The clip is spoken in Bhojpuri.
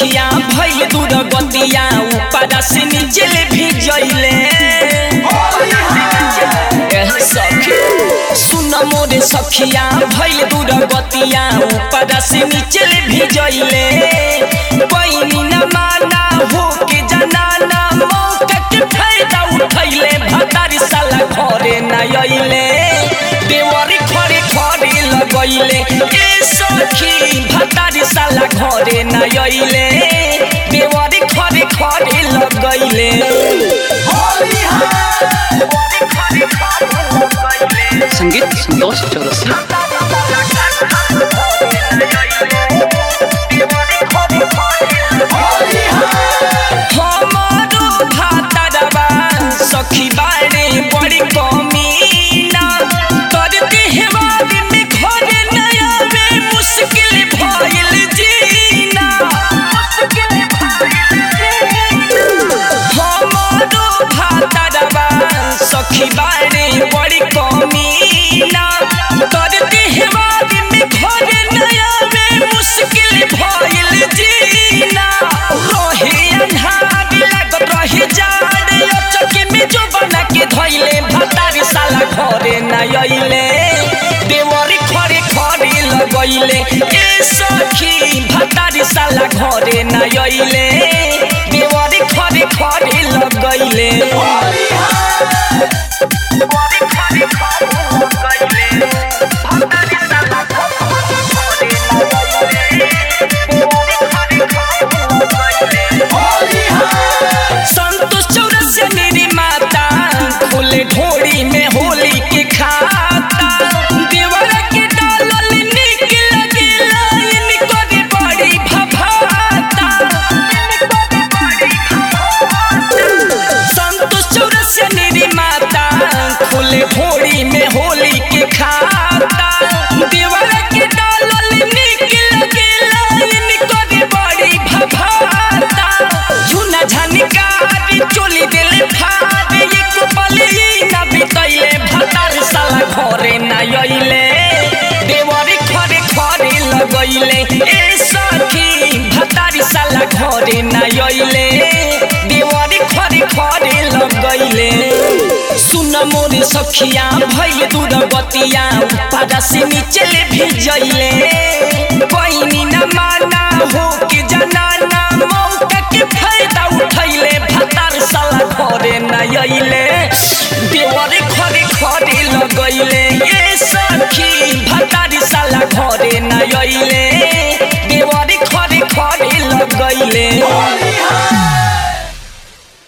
सखिया भइल दूर गतिया ऊपर से नीचे ले भी जइले एह सखी सुन मोरे सखिया भइल दूर गतिया ऊपर से नीचे ले भी जइले बहिनी न माना हो के जनाना मौका के फायदा उठैले भतारी साला घरे न अइले देवरी खरे खरे लगैले ए सखी भतारी साला घरे न अइले देवरी खरे खरे लगैले संगीत संतोष चौरसिया हमारो भातरवा सखी बारे बड़ी कमीना करते हेवारी में घर नया में मुश्किल भइल जीना हमारो भातरवा सखी बारे बड़ी कमीना करते हेवारी में घर नया में मुश्किल भइल जीना रहे अन्हार लागत रहे जाड़ अचके में जो बना के धइले भतारी साला घरे न अइले देवरी खरे खरे लगैले ए सखी भतारी साला घरे न अइले देवरी खरे खरे लगैले संतोष चौरसिया मेरी माता खुले ढोड़ी में होली के खाता देवर के डालल निक लगे लाइन करे बड़ी भभाता संतोष चौरसिया मेरी माता खुले ढोड़ी में होली के खाता देवर के डालल निक लगे लाइन करे बड़ी भभाता झुना झनकारी चोली दिले फाड़ एक पली ना बितैले भतार साला घरे ना अइले देवरी खरे खरे लगैले ए सखी भतारी साला घरे ना अइले देवरी खरे खरे लगैले सुन मोरे सखिया भइल दूर गतिया पादा से नीचे ले भेजैले बहिनी न माना हो के जनाना मौका के फायदा उठैले भतार साला घरे न अइले देवरे खरे खरे लगैले ए सखी भतारी साला घरे न अइले